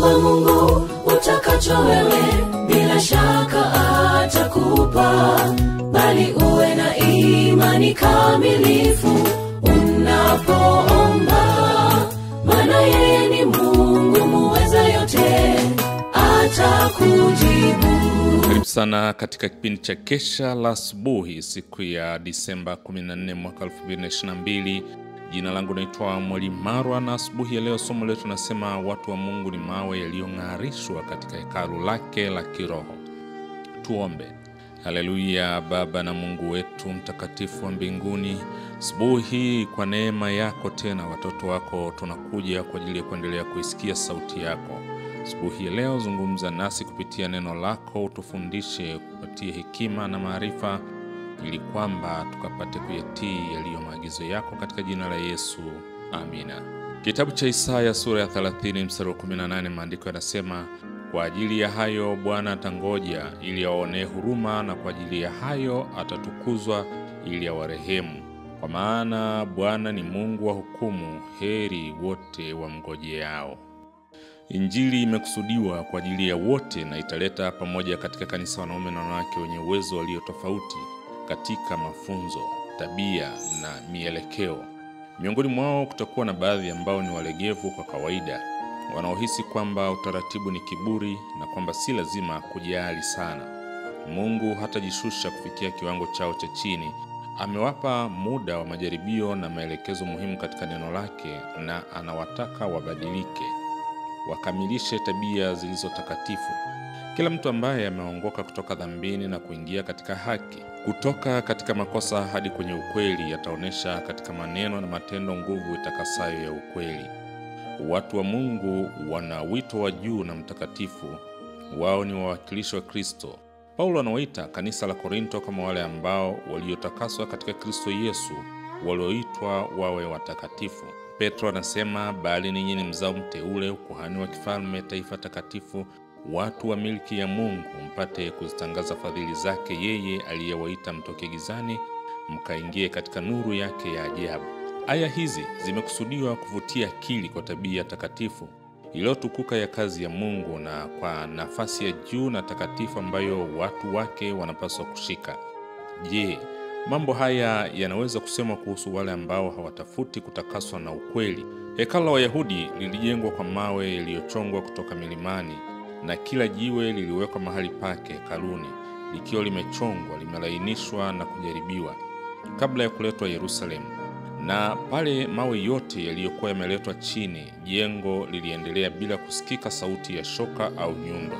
mwomba mungu utakacho wewe bila shaka atakupa bali uwe na imani kamilifu unapoomba maana yeye ni mungu muweza yote atakujibu karibu sana katika kipindi cha kesha la asubuhi siku ya disemba 14 mwaka 2022 jina langu naitwa mwalimu marwa na asubuhi ya leo somo letu nasema watu wa mungu ni mawe yaliyong'arishwa katika hekalu lake la kiroho tuombe haleluya baba na mungu wetu mtakatifu wa mbinguni asubuhi hii kwa neema yako tena watoto wako tunakuja kwa ajili ya kuendelea kuisikia sauti yako asubuhi ya leo zungumza nasi kupitia neno lako utufundishe kupatia hekima na maarifa ili kwamba tukapate kuyatii yaliyo maagizo yako katika jina la yesu amina kitabu cha isaya sura ya 30 mstari wa 18 maandiko yanasema kwa ajili ya hayo bwana atangoja ili awaonee huruma na kwa ajili ya hayo atatukuzwa ili awarehemu kwa maana bwana ni mungu wa hukumu heri wote wamngojeao injili imekusudiwa kwa ajili ya wote na italeta pamoja katika kanisa wanaume na wanawake wenye uwezo walio tofauti katika mafunzo tabia na mielekeo miongoni mwao kutakuwa na baadhi ambao ni walegevu kwa kawaida wanaohisi kwamba utaratibu ni kiburi na kwamba si lazima kujali sana mungu hatajishusha kufikia kiwango chao cha chini amewapa muda wa majaribio na maelekezo muhimu katika neno lake na anawataka wabadilike wakamilishe tabia zilizo takatifu kila mtu ambaye ameongoka kutoka dhambini na kuingia katika haki kutoka katika makosa hadi kwenye ukweli ataonyesha katika maneno na matendo nguvu itakasayo ya ukweli watu wa mungu wana wito wa juu na mtakatifu wao ni wawakilishi wa kristo paulo anawaita kanisa la korinto kama wale ambao waliotakaswa katika kristo yesu walioitwa wawe watakatifu petro anasema bali ninyi ni mzao mteule ukuhani wa kifalme taifa takatifu watu wa milki ya mungu mpate kuzitangaza fadhili zake yeye aliyewaita mtoke gizani mkaingie katika nuru yake ya ajabu aya hizi zimekusudiwa kuvutia akili kwa tabia takatifu iliyotukuka ya kazi ya mungu na kwa nafasi ya juu na takatifu ambayo watu wake wanapaswa kushika je mambo haya yanaweza kusemwa kuhusu wale ambao hawatafuti kutakaswa na ukweli hekalo la wayahudi lilijengwa kwa mawe yaliyochongwa kutoka milimani na kila jiwe liliwekwa mahali pake hekaluni likiwa limechongwa limelainishwa na kujaribiwa kabla ya kuletwa yerusalemu na pale mawe yote yaliyokuwa yameletwa chini jengo liliendelea bila kusikika sauti ya shoka au nyundo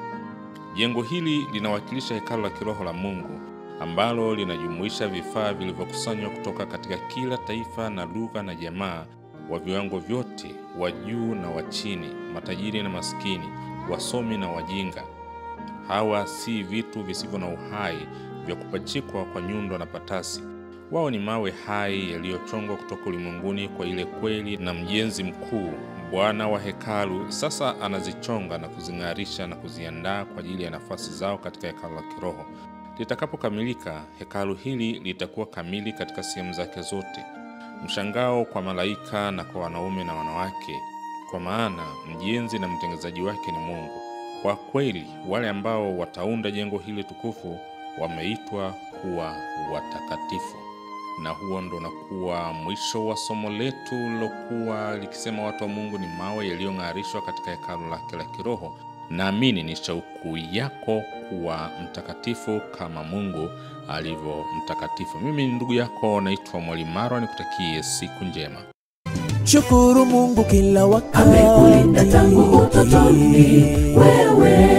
jengo hili linawakilisha hekalo la kiroho la mungu ambalo linajumuisha vifaa vilivyokusanywa kutoka katika kila taifa na lugha na jamaa wa viwango vyote wa juu na wa chini matajiri na maskini wasomi na wajinga hawa si vitu visivyo na uhai vya kupachikwa kwa nyundo na patasi wao ni mawe hai yaliyochongwa kutoka ulimwenguni kwa ile kweli na mjenzi mkuu bwana wa hekalu sasa anazichonga na kuzing'arisha na kuziandaa kwa ajili ya nafasi zao katika hekalu la kiroho litakapokamilika hekalu hili litakuwa kamili katika sehemu zake zote mshangao kwa malaika na kwa wanaume na wanawake kwa maana mjenzi na mtengenezaji wake ni mungu kwa kweli wale ambao wataunda jengo hili tukufu wameitwa kuwa watakatifu na huo ndo unakuwa mwisho wa somo letu lilokuwa likisema watu wa mungu ni mawe yaliyong'arishwa katika hekalu lake la kiroho naamini ni shauku yako kuwa mtakatifu kama mungu alivyo mtakatifu mimi ni ndugu yako naitwa mwalimu marwa nikutakie siku njema shukuru mungu kila wakati amekulinda tangu utotoni wewe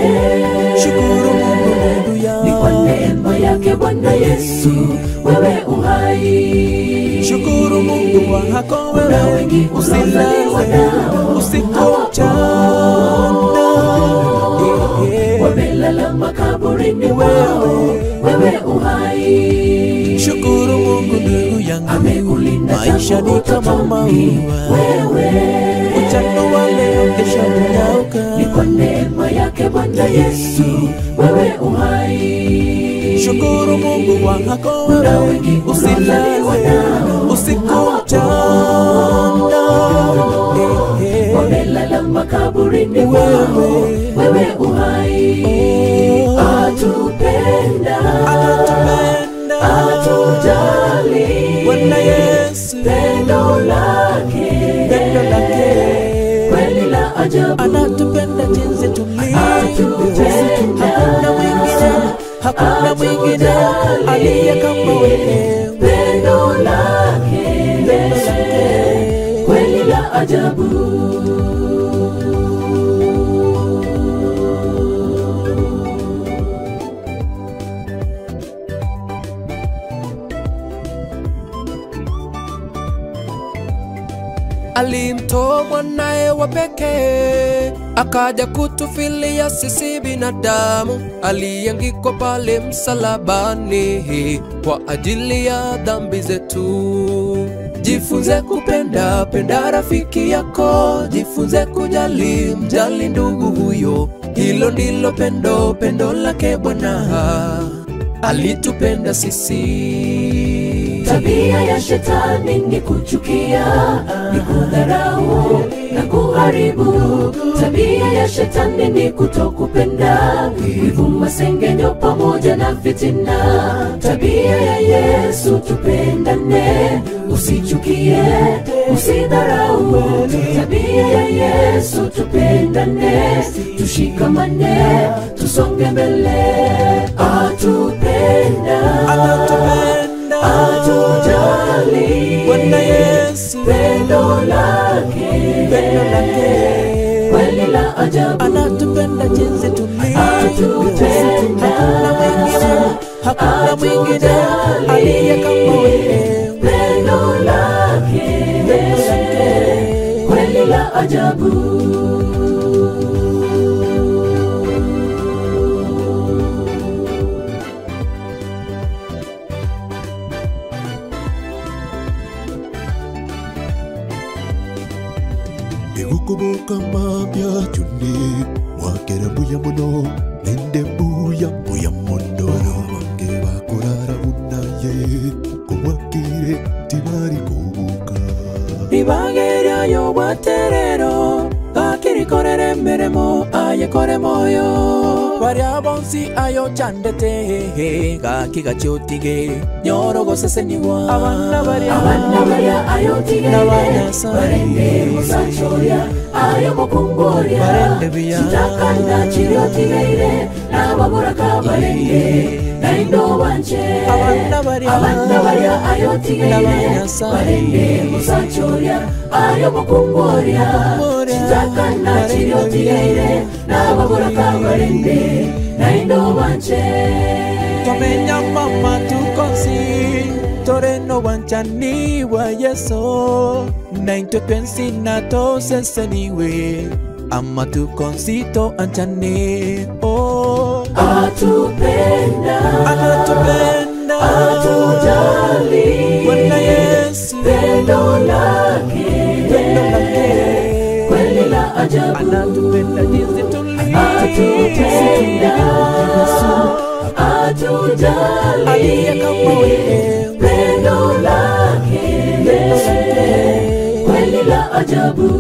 shukuru mungu ndugu ni kwa yangu neema yake bwana yesu wewe uhai shukuru mungu wako na wewe wengi unaozaliwa nao usiku mchana Eh, eh. wamelala makaburini wao wewe uhai shukuru mungu ndugu yangu amekulinda maisha tangu ni kama utotoni maua wewe mchana wa leo kesho ni kwa unyauka neema yake bwana yesu wewe uhai shukuru mungu wako na wewe wengi unaozaliwa usilale nao usiku mchana Eh, eh. wamelala makaburi kaburini mwao wewe uhai atupenda anatupenda atujali Bwana Yesu pendo lake pendo lake kweli la ajabu anatupenda jinsi tulivyo Anatupenda. hakuna mwingine hakuna mwingine aliye kama wewe pendo lake pendo lake kweli la ajabu alimtoa mwanaye wa pekee akaja kutufilia sisi binadamu aliangikwa pale msalabani kwa ajili ya dhambi zetu jifunze kupenda penda rafiki yako jifunze kujali mjali ndugu huyo hilo ndilo pendo pendo lake bwana alitupenda sisi tabia ya shetani ni kuchukia ni kudharau na kuharibu tabia ya shetani ni kutokupenda wivu masengenyo pamoja na fitina tabia ya yesu tupendane usichukie usidharau tabia ya yesu tupendane tushikamane tusonge mbele atupenda anatupenda atujali Bwana Yesu pendo lake pendo lake kweli la ajabu anatupenda jinsi tulivyo Anatupenda. hakuna mwingine hakuna mwingine aliye kama wewe pendo lake pendo lake kweli la ajabu egukubuka mambya cyunni mwakera mbuya muno nende mbuya mbuya muno bange bakurara bunaye kumwakire tibari kubuka ribageryayo bwaterero gakirikorere emirimo ayekore moyo baria bonsi ayo chandete gaki gacyotige nyorogoseseniwa abana baria abana barya ayotigere N'abanyasaye. barende musacoya ayo mukumborya Barende biya. kitakanda kiryotigere n'ababuraka barende naindo banje Abana barya. abana barya ayotigere N'abanyasaye. barende musacoya ayo mukumborya Mukumborya. kitakanda Barende kiryotigere n'ababuraka barende naindo banje twamenya mama tukonsi toreno wanchani wa yeso naintwe twensi na toseseniwe ama tukonsito anchane oh. atupenda anatupenda atujali Bwana Yesu pendo lake pendo lake kweli la ajabu anatupenda jinsi atupenda atujali aliye kama wewe pendo lake pendo lake kweli la ajabu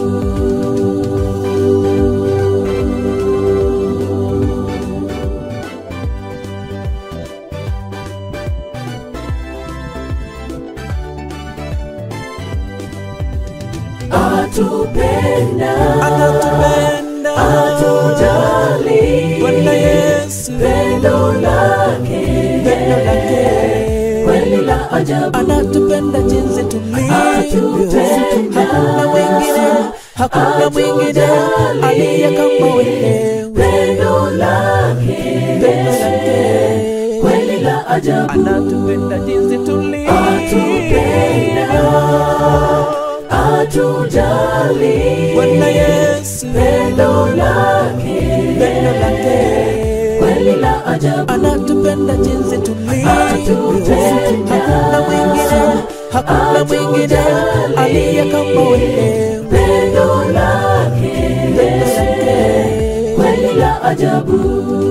atupenda anatupenda atujali Bwana Yesu pendo lake pendo lake kweli la ajabu anatupenda jinsi tulivyo Anatupenda. hakuna mwingine hakuna mwingine aliye kama wewe pendo lake pendo lake kweli la ajabu anatupenda jinsi tulivyo atupenda atujali Bwana Yesu pendo lake pendo lake kweli la ajabu anatupenda jinsi tulivyo Anatupenda. hakuna mwingine hakuna mwingine aliye kama wewe pendo lake pendo lake kweli la ajabu